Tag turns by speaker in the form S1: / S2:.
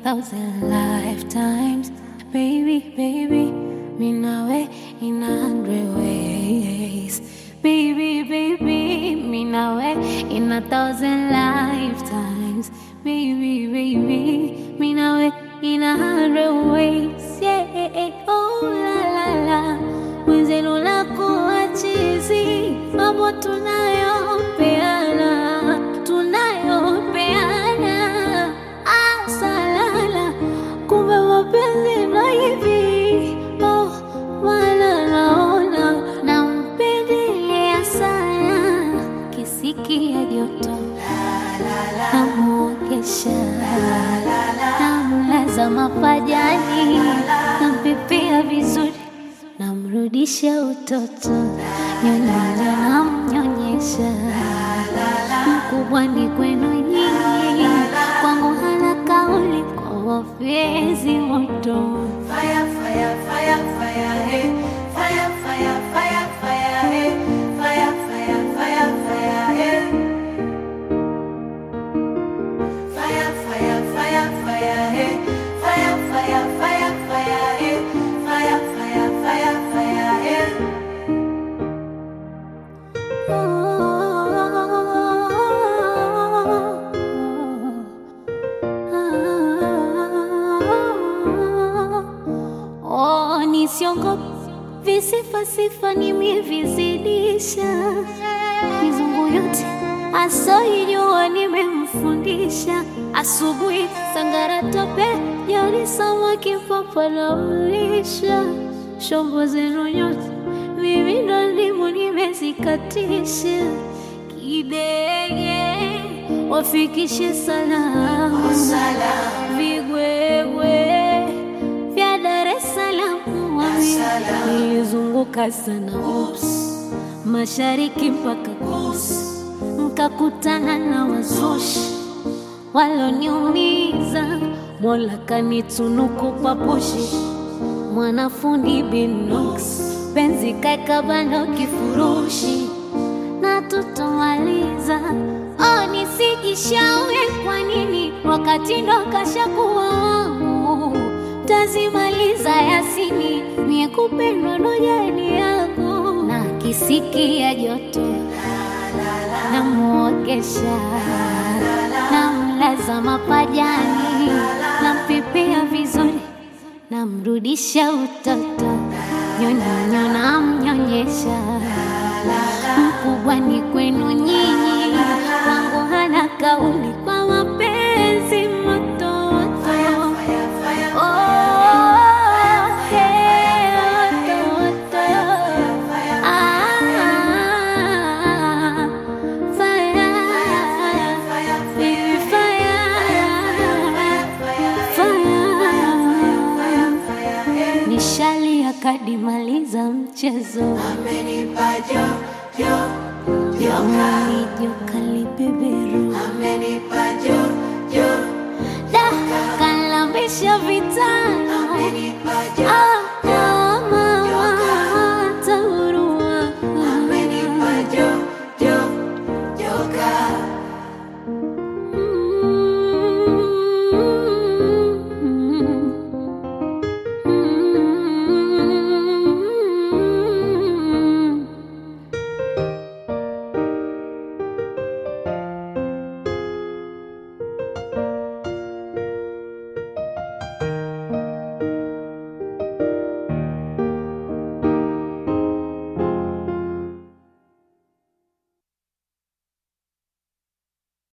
S1: thousand lifetimes. Baby, baby, me nawe in a hundred ways. Baby, baby, me nawe in a thousand lifetimes. Baby, baby, me nawe in a hundred ways. Yeah, oh la la la. Mwenzenu lakuwa chizi, mambo tunayopeana, tunayopeana. Asalala, kumbe mapenzi ndo hivi. Oh, wala naona nampendelea sana, kisikia joto namuogesha, namlaza mapajani, nampepea vizuri, namrudisha utoto, nyonyonya namnyonyesha, mkubwa ni kwenu nyinyi, kwangu hana kauli kwa wafezi moto.
S2: Fire, fire, fire, fire, hey. Fire, fire, fire, fire, hey. Fire, fire, fire, fire, hey. Fire, fire, fire, fire, hey. Fire, fire, fire, fire, hey. Fire, fire, fire, fire, hey.
S1: Oh, nisiongope visifa sifa nimevizidisha, mizungu yote asoijua nimemfundisha. Asubuhi sangara tope, jioni samaki papa na mlisha. Shombo zenu nyote mimi ndo ndimo nimezikatisha. Kidege wafikishe salamu vigwegwe vya Dar es Salaam nilizunguka sana ups, mashariki mpaka kus, nkakutana na wazushi waloniumiza, Mola kanitunuku papushi, mwanafundi Binox, penzi kaeka bando kifurushi na tutomaliza. Oh, nisijishauri kwa nini wakati ndo kashakuwa wangu, tazimaliza Yasini, mie kupendwa ndo jani yangu, na kisikia joto namuogesha, namlaza mapajani, nampepea vizuri, namrudisha utoto, nyonyonyo namnyonyesha mkubwa ni kwenu nyinyi, kwangu hana kauli kwa mapenzi moto moto. Oh, hey, moto moto. Ah, fire, baby, fire, fire. Nishalia kadimaliza mchezo
S2: Amenipa jo, jo, joka.
S1: Amani joka libeberu
S2: Amenipa